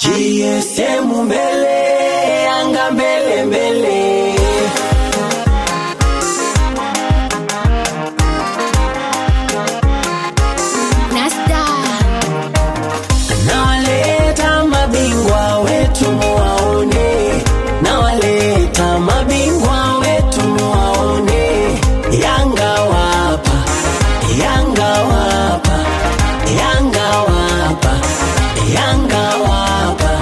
GSM mbele, Yanga mbele mbele. Nasta Nawaleta mabingwa wetu muwaone, nawaleta mabingwa wetu muwaone. Yanga wapa, Yanga wapa, Yanga wapa, Yanga wapa.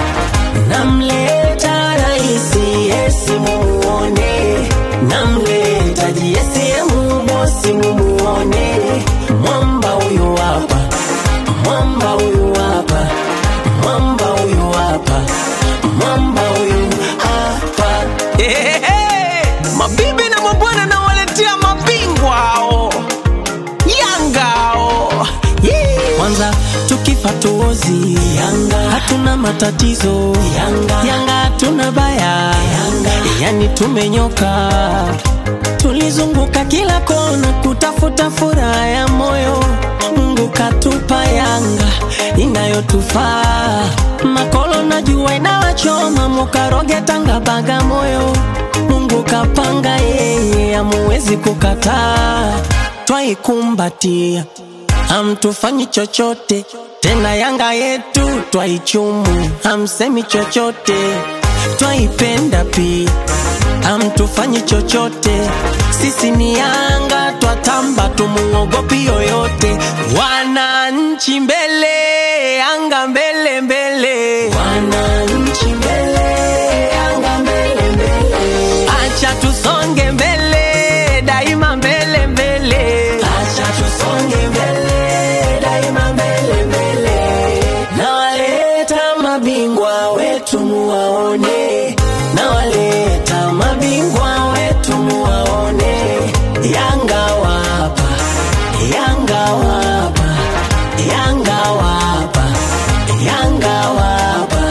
Namleta raisi yesi mumuone, namleta jiesi yemu bosi mumuone. Mwamba huyu wapa mwamba huyu hapa, mwamba huyu hapa, mwamba huyu hapa. Ehehe, mabibi na mabwana nawaletea mabingwa hao Yanga hao Yee. Kwanza tukifa tuozi Yanga, hatuna matatizo Yanga, Yanga hatuna baya Yanga, yani tumenyoka tulizunguka kila kona kutafuta furaha ya moyo. Mungu katupa Yanga inayotufaa. Makolo na jua inawachoma, mukaroge Tanga Bagamoyo. Mungu kapanga yeye, amuwezi kukataa, twaikumbatia hamtufanyi chochote tena. Yanga yetu twaichumu, hamsemi chochote, twaipenda pia, hamtufanyi chochote. Sisi ni Yanga, twatamba, tumuogopi yoyote. Wananchi mbele, Yanga mbele mbele, wananchi mbele, Yanga mbele mbele, acha tusonge mbele, daima mbele mbele, acha tusonge mbele, daima mbele mbele. Nawaleta mabingwa wetu muwaone, nawaleta mabingwa wetu muwaone. Yanga wapa, Yanga wapa, Yanga wapa, Yanga wapa.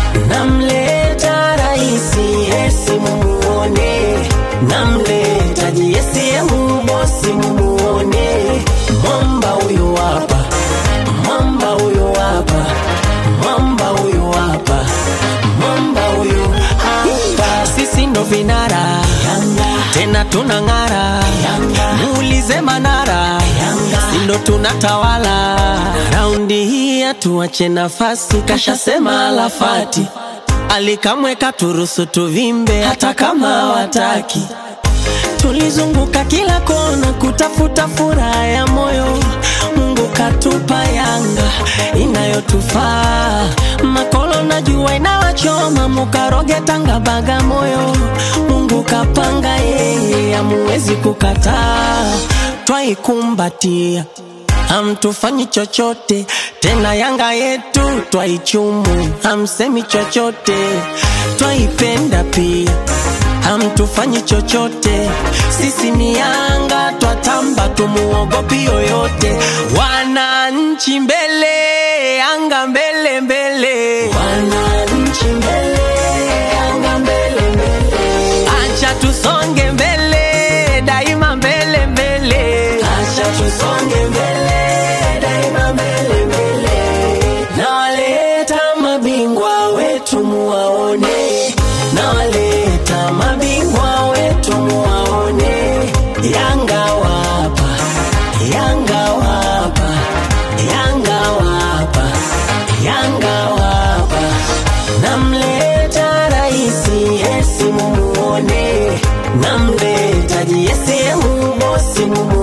Namleta raisi yesi mumuone, namleta jiesi yemu bosi mumuone. Mwamba huyu hapa, mwamba huyu hapa, mwamba huyu hapa, mwamba huyu hapa. Sisi ndo vinara tena tunang'ara, muulize Manara, si ndo tunatawala raundi hii, hatuache nafasi, kashasema Alafati alikamweka turusu tuvimbe, hata kama wataki tulizunguka kila kona kutafuta furaha ya moyo. Mungu katupa Yanga inayotufaa. Makolo na jua inawachoma, mukaroge Tanga Bagamoyo. Mungu kapanga yeye, amuwezi kukataa, twaikumbatia hamtufanyi chochote tena. Yanga yetu twaichumu, hamsemi chochote, twaipenda pia hamtufanyi chochote. Sisi ni Yanga, twatamba, tumuogopi yoyote. Wananchi mbele, Yanga mbele mbele, wananchi mbele, Yanga mbele mbele, acha tusonge mbele, daima mbele mbele, acha tusonge mbele, daima mbele mbele. Nawaleta mabingwa wetu muwaone, nawaleta mabingwa wetu muwaone. Yanga wapa, Yanga wapa, Yanga wapa, Yanga wapa. Namleta raisi yesi mumuone, namleta jiesi yemu bosi mumuone.